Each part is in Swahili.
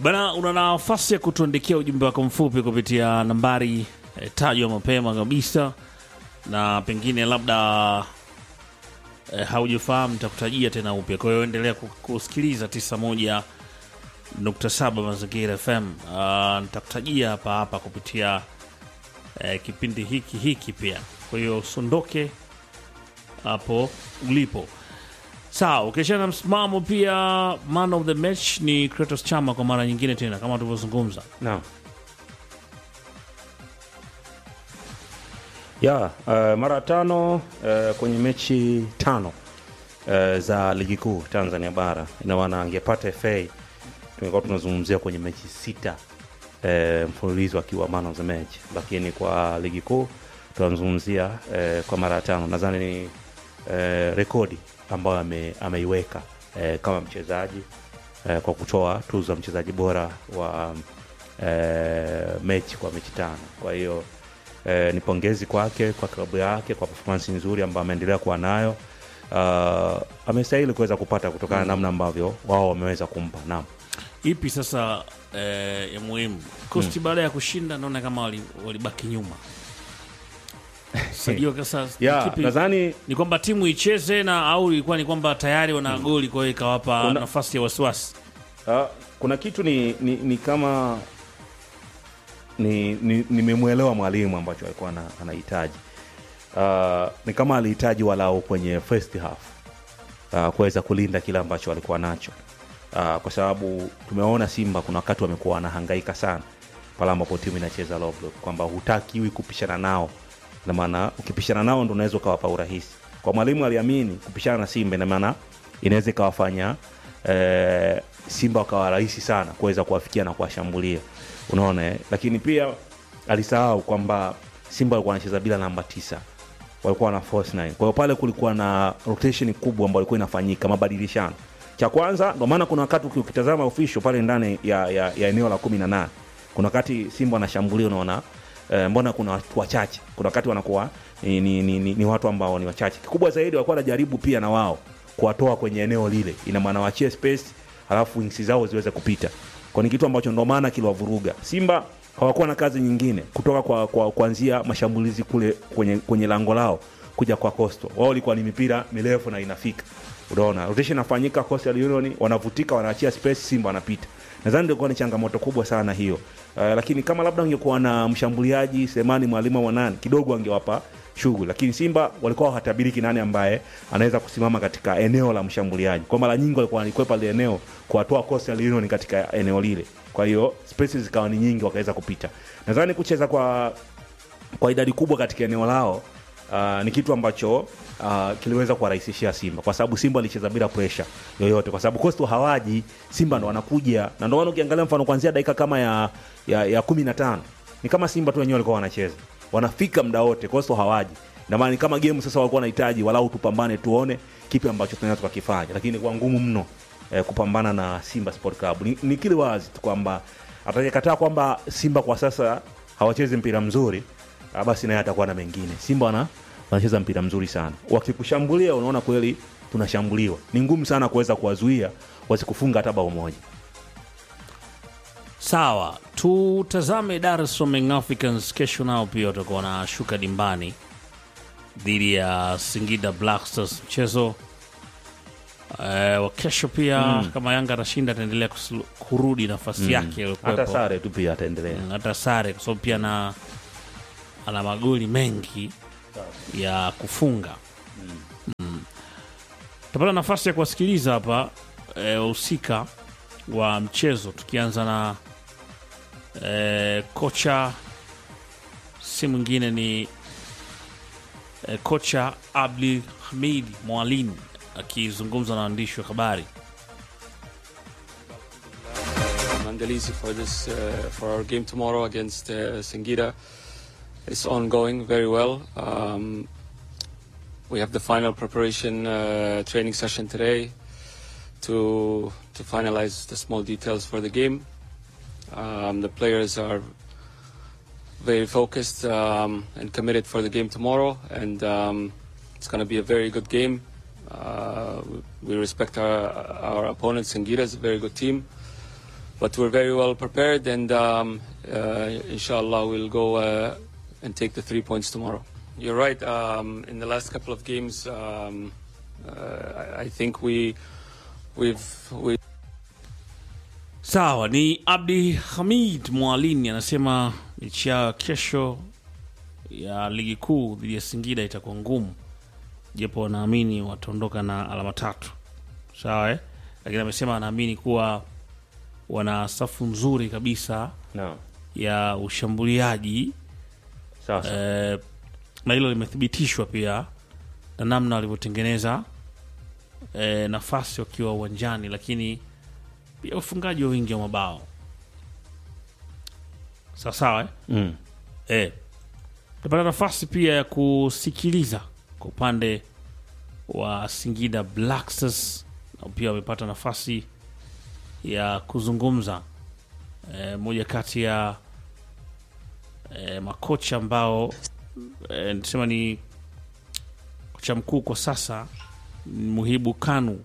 Bana, una nafasi ya kutuandikia ujumbe wako mfupi kupitia nambari eh, tajwa mapema kabisa, na pengine labda eh, haujafahamu nitakutajia tena upya. Kwa hiyo endelea ku- kusikiliza 91.7 Mazingira FM. Uh, nitakutajia hapa hapa kupitia eh, kipindi hiki hiki pia. Kwa hiyo usiondoke hapo ulipo. Sawa, ukiachana na msimamo pia, man of the match ni Kratos Chama kwa mara nyingine tena, kama tulivyozungumza. Naam. Ya, uh, mara tano uh, kwenye mechi tano uh, za ligi kuu Tanzania bara, ina maana angepata FA tungekuwa tunazungumzia kwenye mechi sita uh, mfululizo akiwa man of the match, lakini kwa ligi kuu tunazungumzia uh, kwa mara tano. Nadhani ni uh, rekodi ambayo ame, ameiweka uh, kama mchezaji uh, kwa kutoa tuzo ya mchezaji bora wa um, eh, mechi kwa mechi tano. Kwa hiyo eh, ni pongezi kwake kwa klabu yake kwa performance nzuri ambayo ameendelea kuwa nayo. Uh, amestahili kuweza kupata kutokana na namna ambavyo wao wameweza kumpa. Naam. Ipi sasa eh, ya muhimu Kosti baada ya kushinda, naona kama wali- walibaki nyuma. Sijua sasa Ya, kipi- nadhani ni kwamba timu icheze na au ilikuwa ni kwamba tayari wana goli, kwa hiyo ikawapa Kuna- nafasi ya wasiwasi. uh, kuna kitu ni, ni, ni kama ni ni- nimemwelewa mwalimu ambacho alikuwa ana- anahitaji uh, ni kama alihitaji walau kwenye first half uh, kuweza kulinda kile ambacho alikuwa nacho uh, kwa sababu tumeona Simba kuna wakati wamekuwa wanahangaika sana pale ambapo timu inacheza low block, kwamba hutakiwi kupishana nao, na maana ukipishana nao ndo unaweza ukawapa urahisi. Kwa mwalimu aliamini kupishana na Simba ina maana inaweza ikawafanya eh, Simba wakawa rahisi sana kuweza kuwafikia na kuwashambulia, unaona eh? Lakini pia alisahau kwamba Simba walikuwa wanacheza bila namba tisa walikuwa na force nine. Kwa hiyo pale kulikuwa na rotation kubwa ambayo ilikuwa inafanyika, mabadilishano. Cha kwanza, ndio maana kuna wakati uki- ukitazama official pale ndani ya, ya, ya eneo la kumi na nane kuna wakati Simba wanashambulia, unaona eh, mbona kuna watu wachache, kuna wakati wanakuwa ni, ni, ni, ni, ni watu ambao ni wachache. Kikubwa zaidi walikuwa wanajaribu pia na wao kuwatoa kwenye eneo lile, ina maana wachie space, halafu wings zao ziweze kupita, kwa ni kitu ambacho ndio maana kiliwavuruga Simba hawakuwa na kazi nyingine kutoka kwa, kwa kuanzia mashambulizi kule kwenye, kwenye lango lao kuja kwa Coastal. Wao ilikuwa ni mipira mirefu na inafika, unaona rotation inafanyika, Coastal Union wanavutika, wanaachia space, Simba wanapita. Nadhani ndio ilikuwa ni changamoto kubwa sana hiyo. Uh, lakini kama labda ungekuwa na mshambuliaji Semani Mwalimu wa nani kidogo angewapa shughuli, lakini Simba walikuwa hawatabiriki nani ambaye anaweza kusimama katika eneo la mshambuliaji. Kwa mara nyingi walikuwa walikwepa ile eneo kuwatoa Coastal Union katika eneo lile, kwa hiyo spaces zikawa ni nyingi, wakaweza kupita. Nadhani kucheza kwa kwa idadi kubwa katika eneo lao uh, ni kitu ambacho uh, kiliweza kuwarahisishia Simba kwa sababu Simba alicheza bila pressure yoyote, kwa sababu Coastal hawaji, Simba ndo wanakuja, na ndio maana ukiangalia mfano kuanzia dakika kama ya ya, ya kumi na tano ni kama Simba tu wenyewe walikuwa wanacheza, wanafika muda wote, Coastal hawaji. Na maana ni kama game sasa walikuwa wanahitaji walau tupambane, tuone kipi ambacho tunaweza tukakifanya, lakini kwa ngumu mno eh, kupambana na Simba Sport Club. Ni, ni kile wazi tu kwamba atakayekataa kwamba Simba kwa sasa hawachezi mpira mzuri ah, basi naye atakuwa na mengine. Simba wana wanacheza mpira mzuri sana, wakikushambulia unaona kweli tunashambuliwa. Ni ngumu sana kuweza kuwazuia wasikufunga hata bao moja. Sawa, tutazame Dar es Salaam Young Africans. Kesho nao pia watakuwa wanashuka dimbani dhidi ya Singida Black Stars, mchezo eh, wa kesho pia. Kama Yanga atashinda, ataendelea kusul- kurudi nafasi yake Hata iliyokuwepo. sare tu pia ataendelea. Mm, hata sare kwa sababu pia na ana magoli mengi ya kufunga mm. Tutapata nafasi ya kuwasikiliza hapa eh, wahusika wa mchezo tukianza na eh, kocha si mwingine ni eh, kocha Abdi Hamid Mwalin akizungumza na waandishi wa habari. Mandalisi for this uh, for our game tomorrow against uh, Singida. It's ongoing very well. Um, we have the final preparation uh, training session today to to finalize the small details for the game. Um, the players are very focused um, and committed for the game tomorrow, and um, it's going to be a very good game. Uh, we respect our our opponent. Singida is a very good team. but we're very well prepared, and um, uh, inshallah we'll go uh, and take the three points tomorrow. You're right. Um, in the last couple of games, um, uh, I, I think we we've we Sawa, ni Abdi Hamid Mwalini anasema mechi ya kesho ya ligi kuu dhidi ya Singida itakuwa ngumu, japo wanaamini wataondoka na alama tatu. Sawa eh? Lakini amesema anaamini kuwa wana safu nzuri kabisa Naam. ya ushambuliaji Sawa sawa. eh, na hilo limethibitishwa pia na namna walivyotengeneza eh, nafasi wakiwa uwanjani, lakini pia ufungaji wa wingi wa mabao sawa sawa eh? Mm. Eh, tutapata nafasi pia ya kusikiliza kwa upande wa Singida Black Stars, na pia wamepata nafasi ya kuzungumza eh, moja kati ya eh, makocha ambao eh, nisema ni kocha mkuu kwa sasa ni Muhibu Kanu.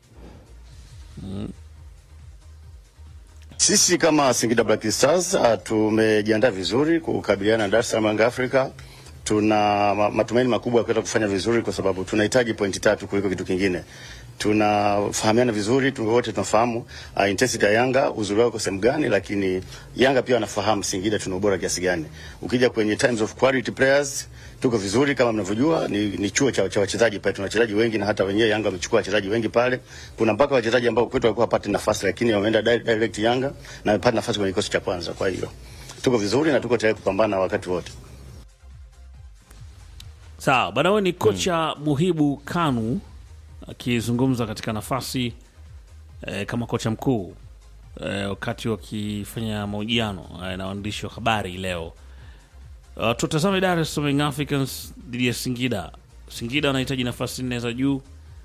Sisi kama Singida Black Stars uh, tumejiandaa vizuri kukabiliana na Dar es Salaam Young Africa. Tuna ma- matumaini makubwa ya kuweza kufanya vizuri kwa sababu tunahitaji pointi tatu kuliko kitu kingine. Tunafahamiana vizuri, tu wote tunafahamu uh, intensity ya Yanga uzuri wao uko sehemu gani, lakini Yanga pia wanafahamu Singida tuna ubora kiasi gani. Ukija kwenye times of quality players tuko vizuri kama mnavyojua, ni, ni chuo cha, cha wachezaji pale, tuna wachezaji wengi na hata wenyewe Yanga wamechukua wachezaji wengi pale. Kuna mpaka wachezaji ambao kwetu walikuwa hapati nafasi, lakini wameenda di- direct Yanga na wamepata nafasi kwenye kikosi cha kwanza. Kwa hiyo tuko vizuri na tuko tayari kupambana wakati wote. Sawa, bana, wewe ni kocha Muhibu Kanu akizungumza katika nafasi eh, kama kocha mkuu eh, wakati wakifanya mahojiano eh, na waandishi wa habari leo. Uh, tutazame Dar es Salaam Young Africans dhidi ya Singida. Singida wanahitaji nafasi nne za juu,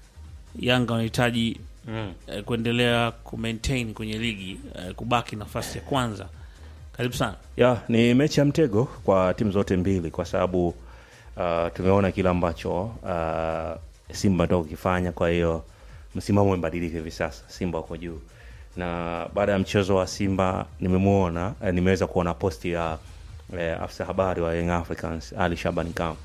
Yanga wanahitaji Mm. eh, kuendelea kumaintain kwenye ligi eh, kubaki nafasi ya kwanza. Karibu sana. ya ni mechi ya mtego kwa timu zote mbili kwa sababu uh, tumeona kile ambacho uh, Simba ndio kukifanya. Kwa hiyo msimamo umebadilika hivi sasa, Simba wako juu, na baada ya mchezo wa Simba nimemwona eh, nimeweza kuona posti ya eh, afisa habari wa Young Africans Ali Shabani Kam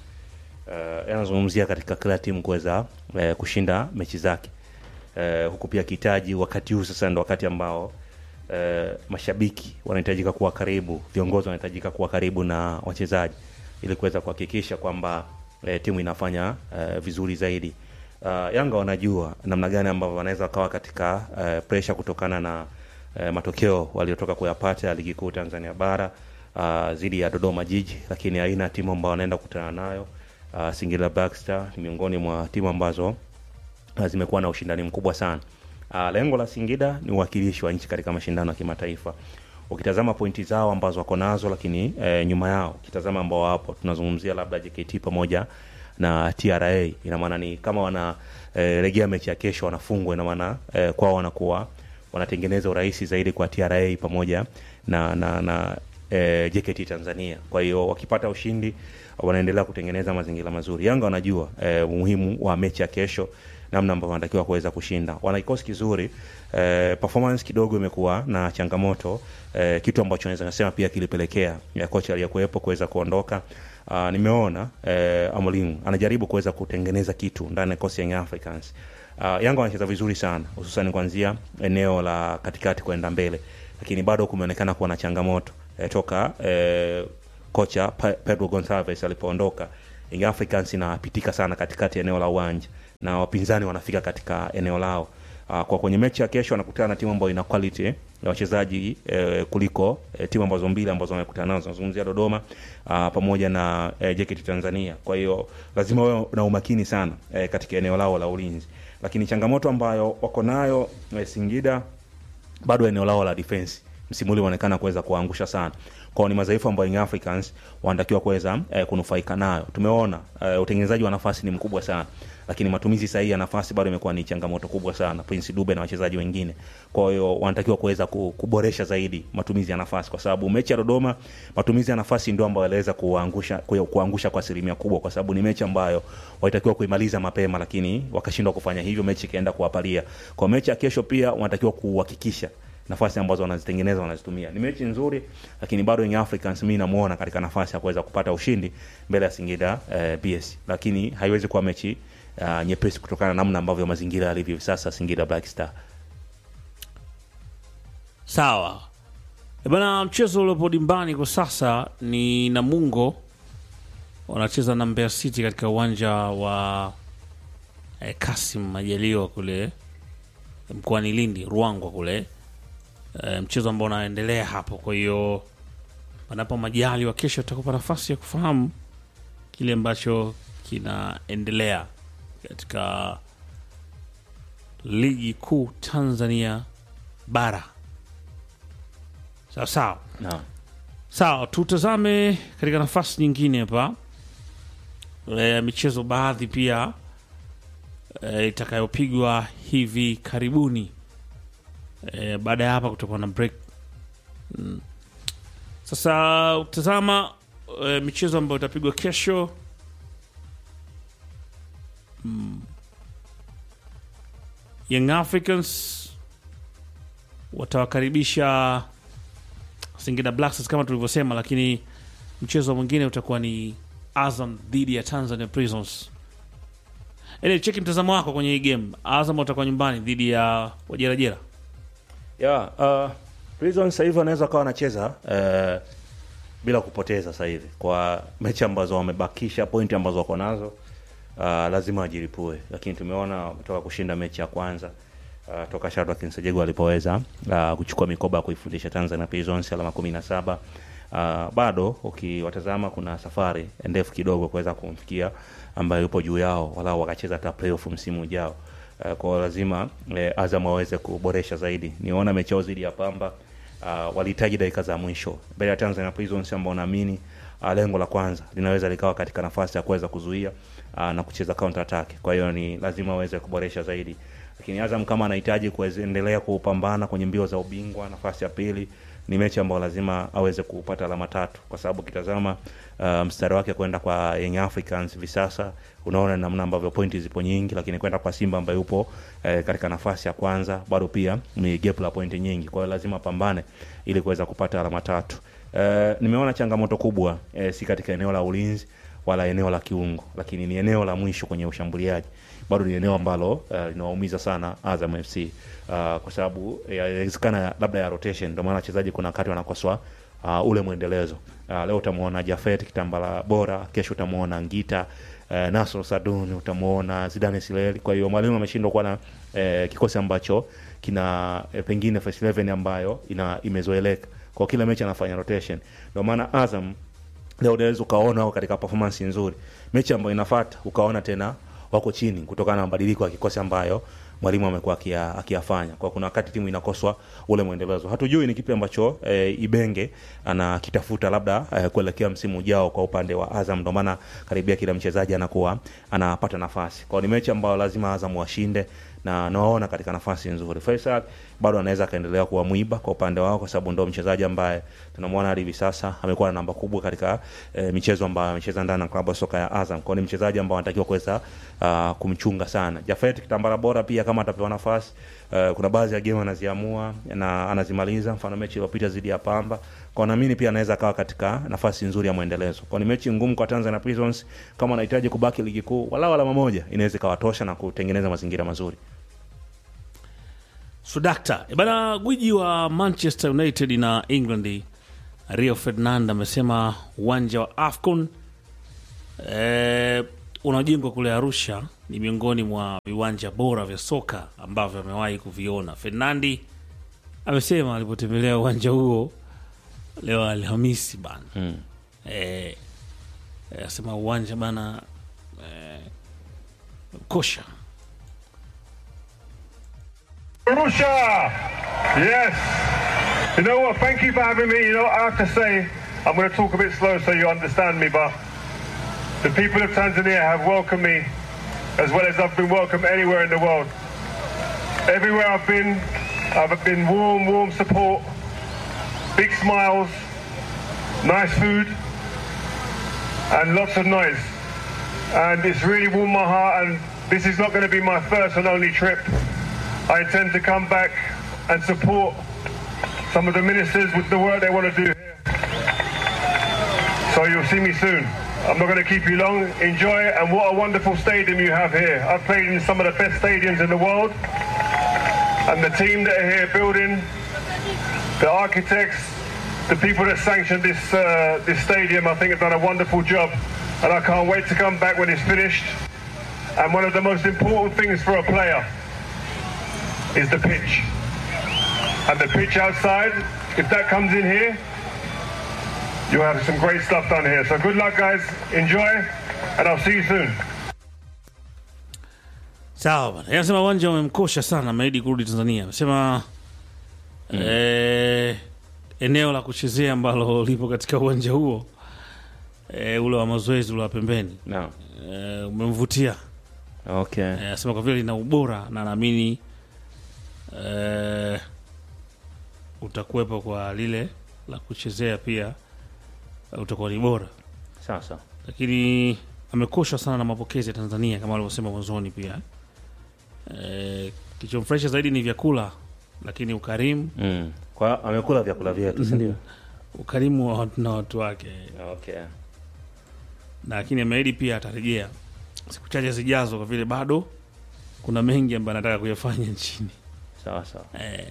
uh, anazungumzia katika kila timu kuweza eh, kushinda mechi zake eh, huku pia akihitaji wakati huu sasa ndo wakati ambao eh, mashabiki wanahitajika kuwa karibu, viongozi wanahitajika kuwa karibu na wachezaji ili kuweza kuhakikisha kwamba eh, timu inafanya eh, vizuri zaidi. Uh, Yanga wanajua namna gani ambavyo wanaweza wakawa katika eh, pressure kutokana na eh, matokeo waliotoka kuyapata ya ligi kuu Tanzania bara uh, dhidi ya Dodoma Jiji, lakini aina ya timu ambao wanaenda kukutana nayo uh, Singida Black Star ni miongoni mwa timu ambazo uh, zimekuwa na ushindani mkubwa sana. Uh, lengo la Singida ni uwakilishi wa nchi katika mashindano ya kimataifa. Ukitazama pointi zao ambazo wako nazo, lakini eh, nyuma yao ukitazama ambao wapo, tunazungumzia labda JKT pamoja na TRA, ina maana ni kama wana eh, regea mechi ya kesho wanafungwa, ina maana eh, kwao wanakuwa wanatengeneza urahisi zaidi kwa TRA pamoja na na, na eh, JKT Tanzania. Kwa hiyo wakipata ushindi wanaendelea kutengeneza mazingira mazuri. Yanga wanajua eh, umuhimu wa mechi ya kesho namna ambavyo wanatakiwa kuweza kushinda. Wana kikosi kizuri eh, performance kidogo imekuwa na changamoto eh, kitu ambacho naweza kusema pia kilipelekea ya kocha aliyekuwepo kuweza kuondoka. Uh, nimeona eh, Amorim anajaribu kuweza kutengeneza kitu ndani ya kikosi ya Young Africans. Uh, Yanga wanacheza vizuri sana hususan kuanzia eneo la katikati kwenda mbele, lakini bado kumeonekana kuwa na changamoto eh, toka eh, kocha Pe- Pedro Gonçalves alipoondoka Young Africans inapitika sana katikati ya eneo la uwanja na wapinzani wanafika katika eneo lao. Uh, kwa kwenye mechi ya kesho wanakutana na timu ambayo ina quality ya wachezaji eh, kuliko eh, timu ambazo mbili ambazo wamekutana nazo, nazungumzia Dodoma uh, pamoja na eh, JKT Tanzania. Kwa hiyo lazima wawe na umakini sana eh, katika eneo lao la ulinzi, lakini changamoto ambayo wako nayo eh, Singida bado eneo lao la defense msimu ule unaonekana kuweza kuwaangusha sana kwao ni madhaifu ambayo Young Africans wanatakiwa kuweza eh, kunufaika nayo tumeona eh, utengenezaji wa nafasi ni mkubwa sana lakini matumizi sahihi ya nafasi bado imekuwa ni changamoto kubwa sana Prince Dube na wachezaji wengine kwa hiyo wanatakiwa kuweza ku- kuboresha zaidi matumizi ya nafasi kwa sababu mechi ya Dodoma matumizi ya nafasi ndio ambayo yaliweza kuangusha ku- kuangusha kwa asilimia kubwa kwa sababu ni mechi ambayo walitakiwa kuimaliza mapema lakini wakashindwa kufanya hivyo mechi ikaenda kuwapalia kwa mechi ya kesho pia wanatakiwa kuhakikisha nafasi ambazo wanazitengeneza wanazitumia. Ni mechi nzuri, lakini bado Young Africans mimi namuona katika nafasi ya kuweza kupata ushindi mbele ya Singida eh, BS, lakini haiwezi kuwa mechi uh, nyepesi kutokana na namna ambavyo mazingira yalivyo hivi sasa Singida Black Star. Sawa E bana, mchezo uliopo dimbani kwa sasa ni Namungo wanacheza na Mbeya City katika uwanja wa eh, Kasim Majaliwa kule mkoani Lindi, Ruangwa kule e, mchezo ambao unaendelea hapo. Kwa hiyo panapo majaliwa, kesho tutakupa nafasi ya kufahamu kile ambacho kinaendelea katika ligi kuu Tanzania bara. Sawa sawa. Naam. Sawa, tutazame katika nafasi nyingine hapa e, michezo baadhi pia e, itakayopigwa hivi karibuni e, baada ya hapa kutakuwa na break mm. Sasa utazama e, michezo ambayo itapigwa kesho mm. Young Africans watawakaribisha Singida Black Stars kama tulivyosema, lakini mchezo mwingine utakuwa ni Azam dhidi ya Tanzania Prisons. Ele, cheki mtazamo wako kwenye hii game. Azam watakuwa nyumbani dhidi ya Wajerajera. Yeah, uh, Prison sasa hivi wanaweza kawa wanacheza uh, bila kupoteza sasa hivi kwa mechi ambazo wamebakisha, pointi ambazo wako nazo uh, lazima wajilipue, lakini tumeona wametoka kushinda mechi ya kwanza uh, toka Shadrack Nsajego alipoweza uh, kuchukua mikoba ya kuifundisha Tanzania Prisons alama kumi na saba. Uh, bado ukiwatazama kuna safari ndefu kidogo kuweza kumfikia ambayo yupo juu yao, walau wakacheza hata playoff msimu ujao. Uh, kwa hiyo lazima eh, Azam waweze kuboresha zaidi. Niona mechi yao dhidi ya Pamba uh, walihitaji dakika za mwisho mbele ya Tanzania Prisons ambao naamini uh, lengo la kwanza linaweza likawa katika nafasi ya kuweza kuzuia uh, na kucheza counter attack. Kwa hiyo ni lazima waweze kuboresha zaidi, lakini Azam kama anahitaji kuendelea kupambana kwenye mbio za ubingwa, nafasi ya pili ni mechi ambayo lazima aweze kupata alama tatu, kwa sababu ukitazama uh, mstari wake kwenda kwa Young Africans hivi sasa unaona namna ambavyo pointi zipo nyingi, lakini kwenda kwa Simba ambayo yupo eh, katika nafasi ya kwanza bado pia ni gap la pointi nyingi. Kwa hiyo lazima pambane ili kuweza kupata alama tatu. Eh, nimeona changamoto kubwa eh, si katika eneo la ulinzi wala eneo la kiungo, lakini ni eneo la mwisho kwenye ushambuliaji bado ni eneo ambalo uh, linawaumiza sana Azam FC uh, kwa sababu inawezekana labda ya rotation, ndio maana wachezaji kuna wakati wanakoswa uh, ule mwendelezo uh, leo utamuona Jafet Kitambala bora, kesho utamuona Ngita uh, Nasr Sadun, utamuona Zidane Sileli. Kwa hiyo mwalimu ameshindwa kuwa na uh, kikosi ambacho kina uh, pengine first 11 ambayo ina imezoeleka kwa kila mechi anafanya rotation, ndio maana Azam leo unaweza ukaona wako katika performance nzuri, mechi ambayo inafuata ukaona tena wako chini kutokana na mabadiliko ya kikosi ambayo mwalimu amekuwa akia- akiyafanya. Kwa kuna wakati timu inakoswa ule mwendelezo, hatujui ni kipi ambacho e, Ibenge anakitafuta labda e, kuelekea msimu ujao kwa upande wa Azam. Ndio maana karibia kila mchezaji anakuwa anapata nafasi. Kwa hiyo ni mechi ambayo lazima Azam washinde na nawaona katika nafasi nzuri. Faisal bado anaweza akaendelea kuwa mwiba kwa upande wao, kwa sababu ndo mchezaji ambaye tunamwona hadi hivi sasa amekuwa na namba kubwa katika e, michezo ambayo amecheza ndani ya klabu ya soka ya Azam. Kwa hiyo ni mchezaji ambao anatakiwa kuweza uh, kumchunga sana. Jafet Kitambala bora pia kama atapewa nafasi uh, kuna baadhi ya game anaziamua na anazimaliza, mfano mechi iliyopita dhidi ya Pamba. Kwa naamini pia anaweza akawa katika nafasi nzuri ya mwendelezo. Kwa ni mechi ngumu kwa Tanzania Prisons, kama anahitaji kubaki ligi kuu, walau alama moja inaweza ikawatosha na kutengeneza mazingira mazuri. Sudakta E bana, gwiji wa Manchester United na England Rio Ferdinand amesema uwanja wa AFCON e, unaojengwa kule Arusha ni miongoni mwa viwanja bora vya soka ambavyo amewahi kuviona. Fernandi amesema alipotembelea uwanja huo leo Alhamisi bana Mm. e, e, asema uwanja bana e, kosha Arusha! Yes! You know what? Thank you for having me. You know, I have to say, I'm going to talk a bit slow so you understand me, but the people of Tanzania have welcomed me as well as I've been welcomed anywhere in the world. Everywhere I've been, I've been warm, warm support, big smiles, nice food, and lots of noise. And it's really warmed my heart, and this is not going to be my first and only trip. I intend to come back and support some of the ministers with the work they want to do here. So you'll see me soon. I'm not going to keep you long. Enjoy, and what a wonderful stadium you have here. I've played in some of the best stadiums in the world, and the team that are here building, the architects, the people that sanctioned this uh, this stadium, I think have done a wonderful job, and I can't wait to come back when it's finished. And one of the most important things for a player is the pitch. And the pitch outside, if that comes in here, you'll have some great stuff done here. So good luck, guys. Enjoy, and I'll see you soon. Sawa bana, anasema uwanja umemkosha sana, ameahidi kurudi Tanzania. Amesema eh, eneo la kuchezea ambalo lipo katika uwanja huo eh, ule wa mazoezi ule wa pembeni Naam. eh, umemvutia Okay. Eh, anasema kwa vile lina ubora na naamini eh, utakuwepo kwa lile la kuchezea pia eh, utakuwa ni bora, Sasa. lakini amekoshwa sana na mapokezi ya Tanzania kama alivyosema mwanzoni pia eh, kilichomfurahisha zaidi ni vyakula, lakini ukarimu Mm. Kwa amekula vyakula vyetu, si ndio? ukarimu wa watu na watu wake, Okay. na lakini ameahidi pia atarejea siku chache zijazo, kwa vile bado kuna mengi ambayo anataka kuyafanya nchini. Sawa sawa. eh,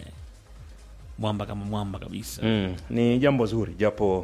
mwamba kama mwamba kabisa Mm, ni jambo zuri japo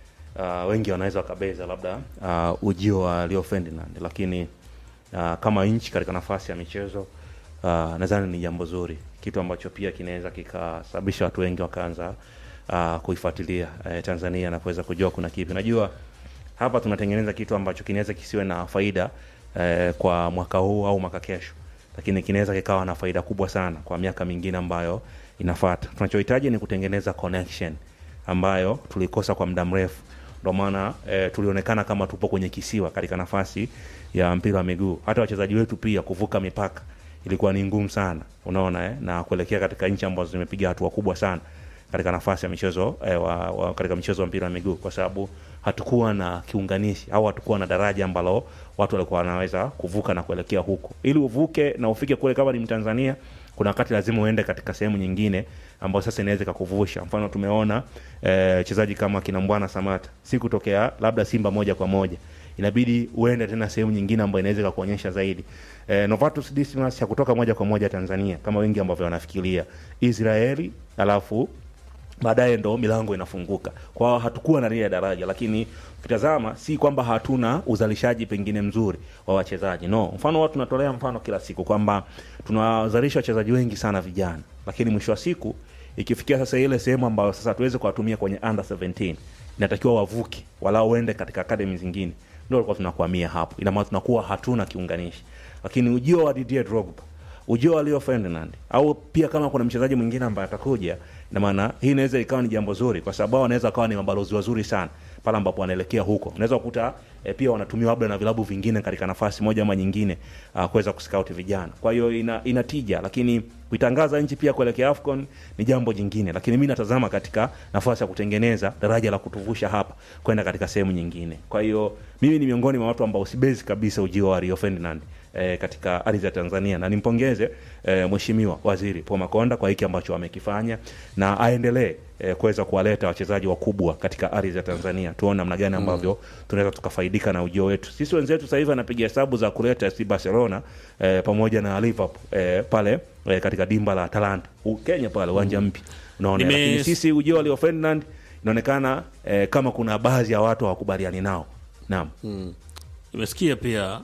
uh, wengi wanaweza wakabeza labda uh, ujio wa Leo Ferdinand, lakini uh, kama nchi katika nafasi ya michezo uh, nadhani ni jambo zuri, kitu ambacho pia kinaweza kikasababisha watu wengi wakaanza uh, kuifuatilia uh, Tanzania na kuweza kujua kuna kipi. Najua hapa tunatengeneza kitu ambacho kinaweza kisiwe na faida eh, kwa mwaka huu au mwaka kesho, lakini kinaweza kikawa na faida kubwa sana kwa miaka mingine ambayo inafuata. Tunachohitaji ni kutengeneza connection ambayo tulikosa kwa muda mrefu. Ndio maana eh, tulionekana kama tupo kwenye kisiwa katika nafasi ya mpira wa miguu. Hata wachezaji wetu pia kuvuka mipaka ilikuwa ni ngumu sana, unaona eh, na kuelekea katika nchi ambazo zimepiga hatua kubwa sana katika nafasi ya michezo eh, wa, wa, katika michezo wa mpira wa miguu kwa sababu hatukuwa na kiunganishi au hatukuwa na daraja ambalo watu walikuwa wanaweza kuvuka na kuelekea huko. Ili uvuke na ufike kule, kama ni Mtanzania, kuna wakati lazima uende katika sehemu nyingine ambayo sasa inaweza ikakuvusha. Mfano tumeona wachezaji eh, kama kina Mbwana Samata, si kutokea labda Simba moja kwa moja, inabidi uende tena sehemu nyingine ambayo inaweza ikakuonyesha zaidi. Eh, Novatus Dismas ya kutoka moja kwa moja Tanzania kama wengi ambavyo wanafikiria Israeli, alafu baadaye ndo milango inafunguka. Kwa hiyo hatukuwa na lile daraja, lakini ukitazama si kwamba hatuna uzalishaji pengine mzuri wa wachezaji no. Mfano watu tunatolea mfano kila siku kwamba tunawazalisha wachezaji wengi sana vijana, lakini mwisho wa siku ikifikia sasa ile sehemu ambayo sasa tuweze kuwatumia kwenye under 17 inatakiwa wavuke, walau uende katika academy zingine, ndio tulikuwa tunakwamia hapo. Ina maana tunakuwa hatuna kiunganishi, lakini ujio wa Didier Drogba ujio wa Leo Ferdinand au pia kama kuna mchezaji mwingine ambaye atakuja, ina maana hii inaweza ikawa ni jambo zuri, kwa sababu wanaweza kawa ni mabalozi wazuri sana pale ambapo wanaelekea huko. Unaweza kukuta e, pia wanatumia labda na vilabu vingine katika nafasi moja ama nyingine uh, kuweza kuscout vijana. Kwa hiyo ina, ina tija, lakini kuitangaza nchi pia kuelekea AFCON ni jambo jingine, lakini mimi natazama katika nafasi ya kutengeneza daraja la kutuvusha hapa kwenda katika sehemu nyingine. Kwa hiyo mimi ni miongoni mwa watu ambao sibezi kabisa ujio wa Rio Ferdinand eh, katika ardhi ya Tanzania na nimpongeze eh, Mheshimiwa Waziri Paul Makonda kwa hiki ambacho amekifanya na aendelee eh, kuweza kuwaleta wachezaji wakubwa katika ardhi ya Tanzania. Tuone namna gani ambavyo mm. tunaweza tukafaidika na ujio wetu. Sisi wenzetu sasa hivi anapiga hesabu za kuleta FC Barcelona eh, pamoja na Liverpool eh, pale eh, katika dimba la Atalanta U, Kenya pale uwanja mpya unaona, Nime- lakini sisi ujio wa Leo Ferdinand inaonekana eh, kama kuna baadhi ya watu hawakubaliani nao. Naam. Nimesikia pia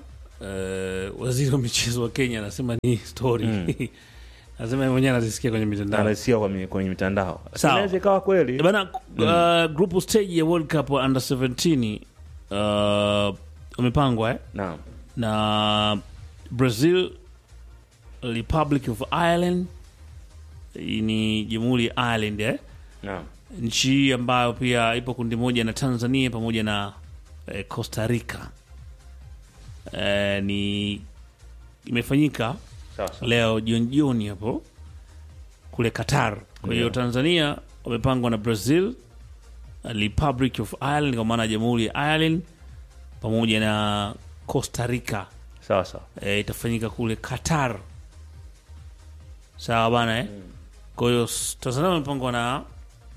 eh, waziri wa michezo wa Kenya anasema ni story anasema yeye mwenyewe anazisikia kwenye mitandao Anasikia kwa mi- kwenye mitandao. Sawa. Inaweza ikawa kweli. Eh, bana uh, group stage ya World Cup wa under 17 uh, umepangwa eh? Naam. na Brazil, Republic of Ireland, hii ni jamhuri ya Ireland eh? Naam. nchi ambayo pia ipo kundi moja na Tanzania pamoja na eh, Costa Rica eh, ni imefanyika Sawa sawa. leo jioni jioni hapo kule Qatar. Kwa hiyo Ndio. Tanzania wamepangwa na Brazil, Republic of Ireland kwa maana ya jamhuri ya Ireland pamoja na Costa Rica Sawa sawa. e, itafanyika kule Qatar. Sawa bana eh? Kwa hiyo s- Tanzania wamepangwa na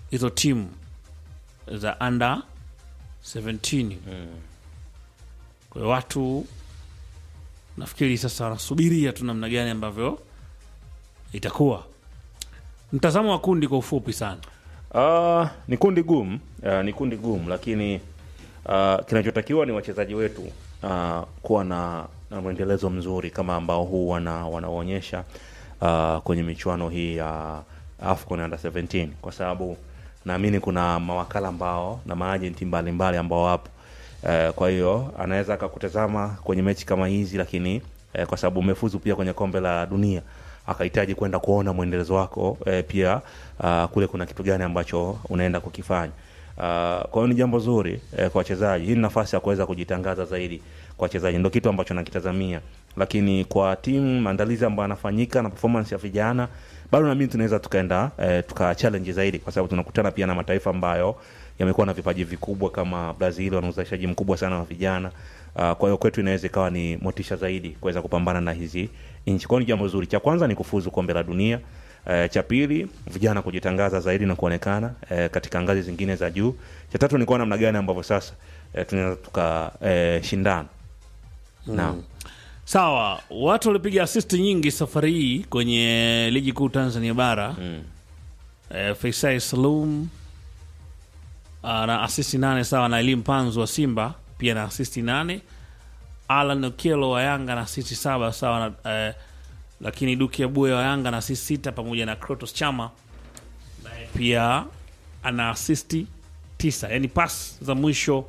hizo timu za under 17 kwa hiyo watu nafikiri sasa wanasubiria tu namna gani ambavyo itakuwa mtazamo wa kundi kwa ufupi sana Uh, ni kundi gumu uh, ni kundi gumu lakini uh, kinachotakiwa ni wachezaji wetu uh, kuwa na, na mwendelezo mzuri kama ambao huu wana, wanaonyesha uh, kwenye michuano hii ya AFCON under 17 kwa sababu naamini kuna mawakala ambao na maajenti mbalimbali ambao wapo uh, kwa hiyo anaweza akakutazama kwenye mechi kama hizi lakini uh, kwa sababu umefuzu pia kwenye kombe la dunia akahitaji kwenda kuona mwendelezo wako e, pia uh, kule kuna kitu gani ambacho unaenda kukifanya uh, kwa hiyo ni jambo zuri e, kwa wachezaji hii ni nafasi ya kuweza kujitangaza zaidi kwa wachezaji ndo kitu ambacho nakitazamia lakini kwa timu maandalizi ambayo yanafanyika na performance ya vijana bado naamini tunaweza tukaenda e, tuka challenge zaidi kwa sababu tunakutana pia na mataifa ambayo yamekuwa na vipaji vikubwa kama brazil wana uzalishaji mkubwa sana wa vijana Uh, kwa hiyo kwetu inaweza ikawa ni motisha zaidi kuweza kupambana na hizi nchi. Kwa hiyo ni jambo zuri. Cha kwanza ni kufuzu kombe la dunia. Uh, cha pili vijana kujitangaza zaidi na kuonekana uh, katika ngazi zingine za juu. Cha tatu ni kuona namna gani ambavyo sasa uh, tunaweza tukashindana. Uh, Naam. sawa watu walipiga assist nyingi safari hii kwenye ligi kuu tanzania bara Mm. eh, Faisal Salum ah, na asisti nane sawa na Elim Panzu wa Simba pia na asisti nane Alan Okello wa Yanga na asisti saba sawa na eh, lakini Duki Abuya wa Yanga na asisti sita pamoja na Krotos Chama naye pia ana asisti tisa yani pas za mwisho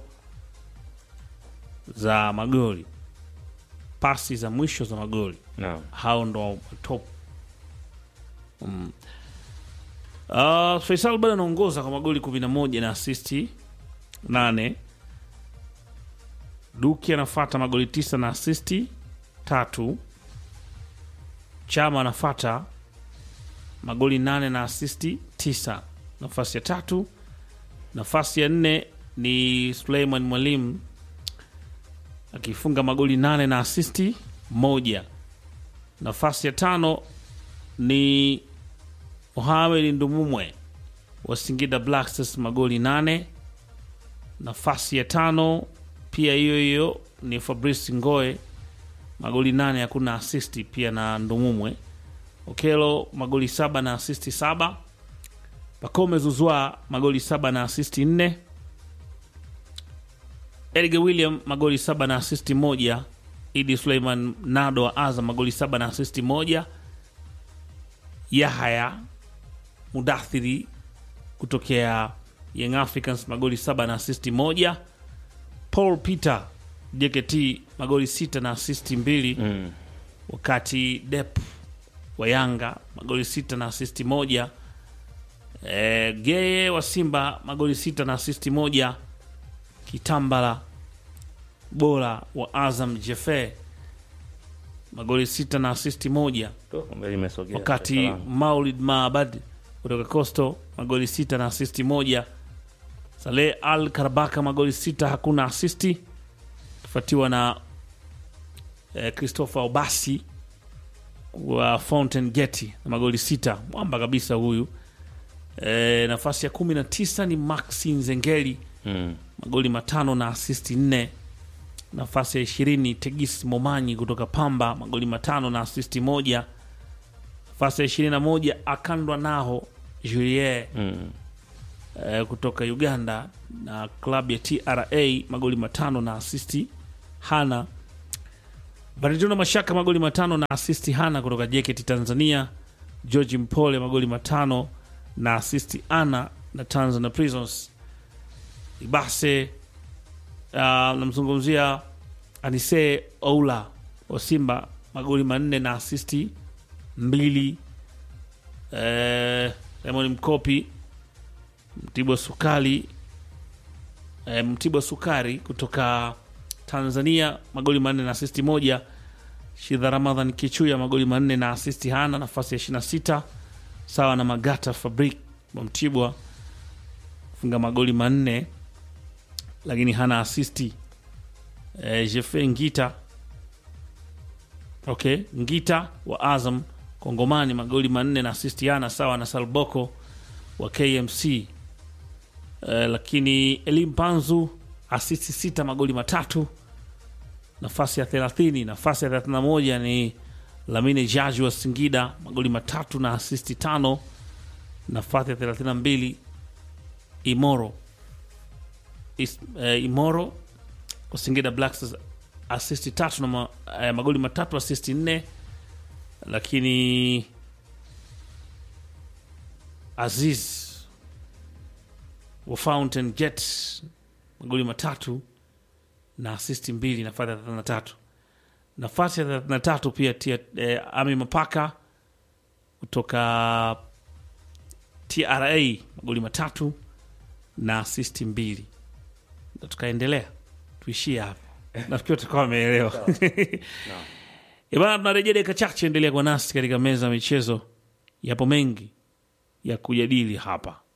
za magoli pasi za mwisho za magoli Naam. hao ndo top mm. uh, Faisal bado anaongoza kwa magoli 11 na asisti 8 Duki anafata magoli tisa na asisti tatu Chama anafata magoli nane na asisti tisa nafasi ya tatu nafasi ya nne ni Suleiman Mwalimu akifunga magoli nane na asisti moja nafasi ya tano ni Mohamed Ndumumwe wa Singida Black Stars magoli nane. Nafasi ya tano pia hiyo hiyo ni Fabrice Ngoe magoli nane, hakuna asisti pia na Ndumumwe. Okelo magoli saba na asisti saba. Pakome Zuzwa magoli saba na asisti nne. Edgar William magoli saba na asisti moja. Idi Suleiman Nado wa Azam magoli saba na asisti moja. Yahaya Mudathiri kutokea Young Africans magoli saba na asisti moja. Paul Peter JKT magoli sita na asisti mbili Mm. wakati Dep wa Yanga magoli sita na asisti moja. E, Geye wa Simba magoli sita na asisti moja. Kitambala bora wa Azam Jefe magoli sita na asisti moja To, kombe limesogea. wakati Salama. Maulid Maabad kutoka Coastal magoli sita na asisti moja. Saleh Al Karabaka magoli sita hakuna asisti, kufuatiwa na eh, Christopher Obasi wa Fountain Gate na magoli sita, mwamba kabisa huyu. Eh, nafasi ya kumi na tisa ni Maxi Nzengeli Mm. magoli matano na asisti nne. Nafasi ya ishirini Tegis Momanyi kutoka Pamba magoli matano na asisti moja. Nafasi ya ishirini na moja Akandwa Naho Julie Mm. eh, kutoka Uganda na klabu ya TRA magoli matano na asisti hana. Baritona Mashaka magoli matano na asisti hana kutoka JKT Tanzania. George Mpole magoli matano na asisti ana na Tanzania Prisons. Ibase uh, namzungumzia Anise Oula wa Simba magoli manne na asisti mbili. Eh, Raymond Mkopi Mtibwa Sukari eh, Mtibwa Sukari kutoka Tanzania magoli manne na asisti moja. Shidha Ramadhan Kichuya magoli manne na asisti hana, nafasi ya 26 sawa na Magata Fabrik wa Mtibwa funga magoli manne lakini hana asisti. Eh, Jefe Ngita okay, Ngita wa Azam Kongomani magoli manne na asisti hana sawa na Salboko wa KMC eh, lakini Elim Panzu asisti sita magoli matatu nafasi ya 30 nafasi ya 31 ni Lamine Jaji wa Singida magoli matatu na asisti tano nafasi ya 32 Imoro Is, eh, Imoro kwa Singida Black Stars asisti tatu na ma, eh, magoli matatu asisti nne lakini Aziz wa Fountain Jet magoli matatu na asisti mbili nafasi ya 33 nafasi ya 33 pia tia, eh, Ami Mapaka kutoka TRA magoli matatu na asisti mbili na tukaendelea tuishie hapa nafikiri tutakuwa wameelewa bana tunarejea dakika chache endelea kwa nasi katika meza ya michezo yapo mengi ya kujadili hapa